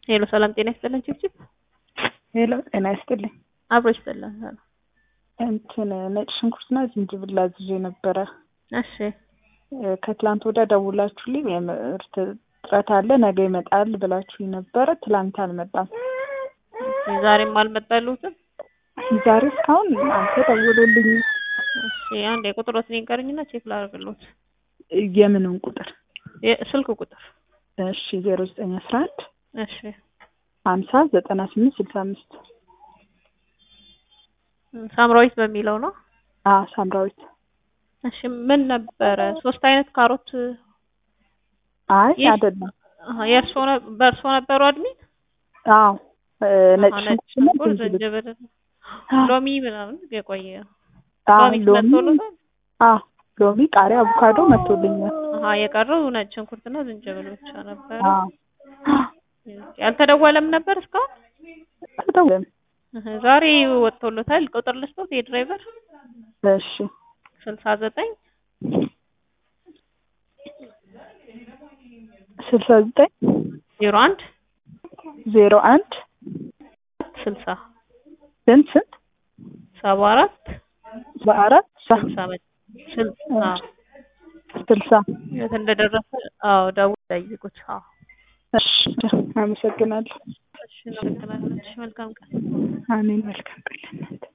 ሄሎ ሰላም ጤና ይስጥልን ችብችብ ሄሎ ጤና ይስጥልኝ። አብሮ ይስጥልን። እንትን ነጭ ሽንኩርትና ዝንጅብል አዝዤ ነበረ። እሺ ከትላንት ወዲያ ደውላችሁልኝ የምርት እጥረት አለ ነገ ይመጣል ብላችሁኝ ነበረ። ትላንት አልመጣም። ዛሬም አልመጣልሁትም። ዛሬ እስካሁን አንተ ደውሎልኝ እሺ አንድ የቁጥሮትን ይንገሩኝና ቼክ ላደርግልዎት። የምንን ቁጥር? ስልክ ቁጥር እሺ ዜሮ ዘጠኝ አስራ አንድ እሺ ሀምሳ ዘጠና ስምንት ስልሳ አምስት ሳምራዊት በሚለው ነው። አ ሳምራዊት እሺ ምን ነበረ? ሶስት አይነት ካሮት አይ ይህ- አይደለም። አሀ፣ የእርሶ ነ- በእርሶ ነበሩ አድሚን? አዎ እ ነጭ አሀ፣ ነጭ ሽንኩርትና ሽንኩርት፣ ዝንጅብል ዝንጅብል፣ ሎሚ ምናምን የቆየ አ ሎሚ ሎሚ መጥቶልዎታል? አ ሎሚ፣ ቃሪያ፣ አቮካዶ መጥቶልኛል። አሀ፣ የቀረው ነጭ ሽንኩርትና ዝንጅብል ብቻ ነበረ። አ ያልተደወለም ነበር እስካሁን? አልደወለም። እህ፣ ዛሬ ወጥቶሎታል። ቁጥር ልስጦት የድራይቨር እሺ ስልሳ ዘጠኝ ስልሳ ዘጠኝ ዜሮ አንድ ዜሮ አንድ ስልሳ ስንት ስንት ሰባ አራት በአራት ስልሳ መ- ስልሳ ስልሳ የት እንደደረሰ አዎ ደውል ጠይቁት። አዎ እሺ አመሰግናለሁ። እሺ እናመሰግናለን። እሺ መልካም ቀን። አሜን። መልካም ቀን ለእናንተ